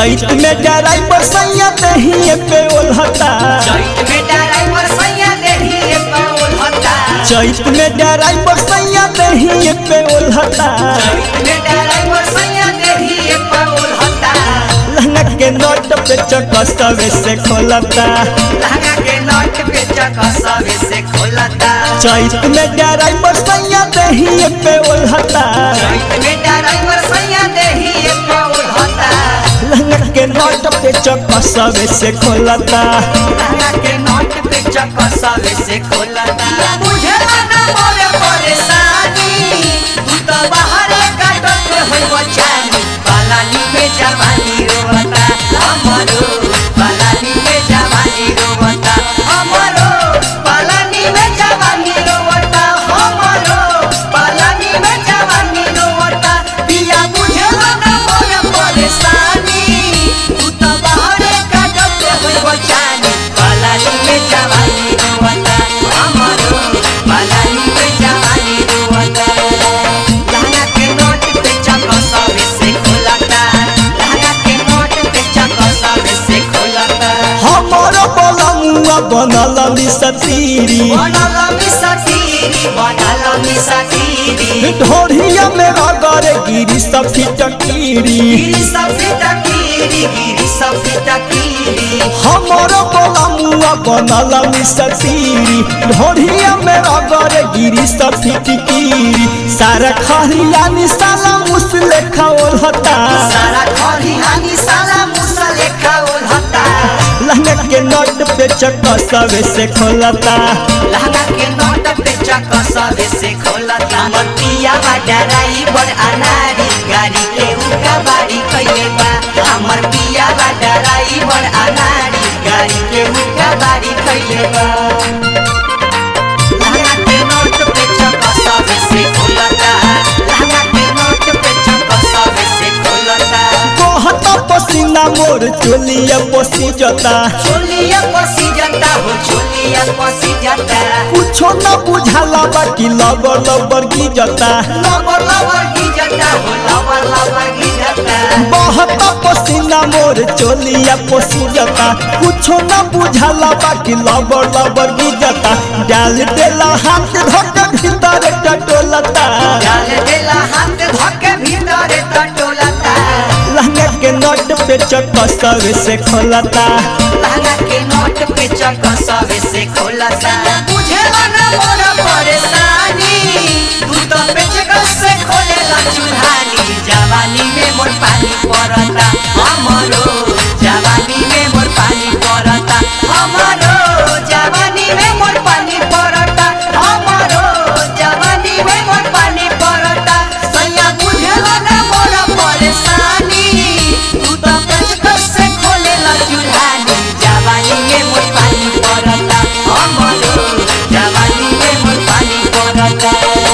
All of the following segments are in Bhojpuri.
चैत में ड्राइवर सैया दही पे ओल्हता चैत में ड्राइवर सैया देही पर उलहता चैत में ड्राइवर सैया दही पे ओल्हता चैत में ड्राइवर सैया देही पर उलहता लहंगा के नोट पे चकसवे से खोलता लहंगा के नट पे चकसवे से खोलता चैत में ड्राइवर सैया दही पे ओल्हता चैत में ड्राइवर सैया देही पर उलहता लहंगा के नोट पे चकसवे से खोलता लहंगा के नट पे चकसवे से खोलता मुझे ना मोरे परेशानी तू तो बाहर काटत होई बचानी बालानी में जवानी रोवता हमरो बालानी में जवानी रोवता हमरो बालानी में जवानी रोवता हमरो बालानी में जवानी रोवता पिया मुझे ना मोरे परेशानी तू तो बाहर काटत होई बचानी बालानी में जवानी रोवता हमरो बालानी में जवानी रोवता लहंगा के नोट पे चकसवे से खोलता लहंगा के नोट पे चकसवे से खोलता हमारा बलमुआ बनल मिसतीरी बनल मिसतीरी बनल मिसतीरी ढोढ़िया में रगड़ गिरी सब फिटकीरी गिरी सब फिटकीरी गिरी सब फिटकीरी हमारा बलमुआ बनल मिसतीरी ढोढ़िया में रगड़ गिरी सब फिटकीरी सारा खरिया निशाला मुसले खाओलता सारा खरिहानी सारा मुसले खाओलता लहंगा के नोट पे चकसवे से खोलता लहंगा के नोट पे चकसवे से खोलता मतिया बा ड्राइवर अनारी गाड़ी के उका बाड़ी कइले बा हमर पिया बा ड्राइवर अनारी गाड़ी के उका बाड़ी कइले बा लहंगा के नोट पे चकसवे से खोलता लहंगा के नोट पे चकसवे से खोलता कहता पसीना मोर चोलिया पसी जता चोलिया पसी जाता हो चोलिया पसी जाता कुछो न बुझाला बाकी लबर लबर की जता लवर लवर की जाता हो लवर लवर की जाता बहता पसीना मोर चोलिया पसी जता कुछो न बुझाला बाकी लबर लबर की जता डाल देला हाथ धक भीतर टटोलता डाल देला हाथ धके भीतर टटोलता लहंगा के नोट पे चकसवे से खोलता लहंगा के नोट पे चकसवे से खोलता बुझेला ना मोर परेशानी तू तो पेचकस से खोलेला चूल्हानी जवानी में मोर पानी पड़ता हमरो जवानी में मोर पानी पड़ता हमरो जवानी में मोर पानी पड़ता हमरो जवानी में मोर पानी पड़ता सैया बुझेला ना मोर परेशानी तू तो पेचकस से खोलेला चूल्हानी जवानी में मोर पानी पड़ता हमरो जवानी में मोर पानी पड़ता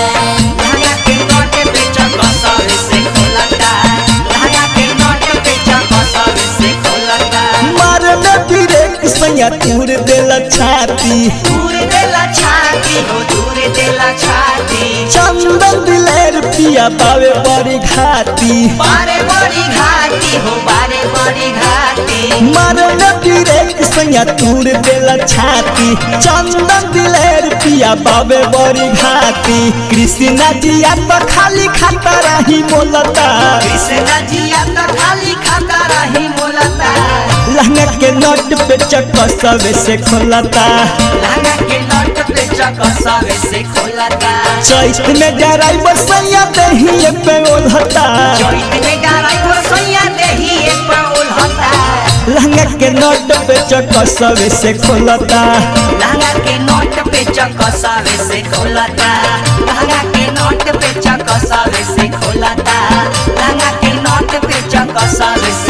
लहंगा के नोट पे चकसवे से खोलता लहंगा के नोट पे चकसवे से खोलता मारने फिरे सैया तूर देला छाती दूर देला छाती हो दूर देला छाती चंदन दिलेर पिया पावे बड़ी घाती बारे बड़ी घाटी हो बारे बड़ी घाटी मारने फिरे सैया तूर देला छाती चंदन दिलेर पिया बाबे बड़ी घाती कृष्णा जिया तो खाली खाता रही बोलता कृष्ण जिया तो खाली खाता रही बोलता लहंगा के नोट पे चकसवे से खोलता लहंगा के नोट पे चकसवे से खोलता चैत में ड्राइवर सैया दही पे ओल्हता चैत में ड्राइवर सैया देही एक पर उलहता लहंगा के नोट पे चकसवे से खोलता लहंगा के नोट पे चकसवे से खोलता लहंगा के नोट पे चकसवे से खोलता लहंगा के नोट पे चकसवे से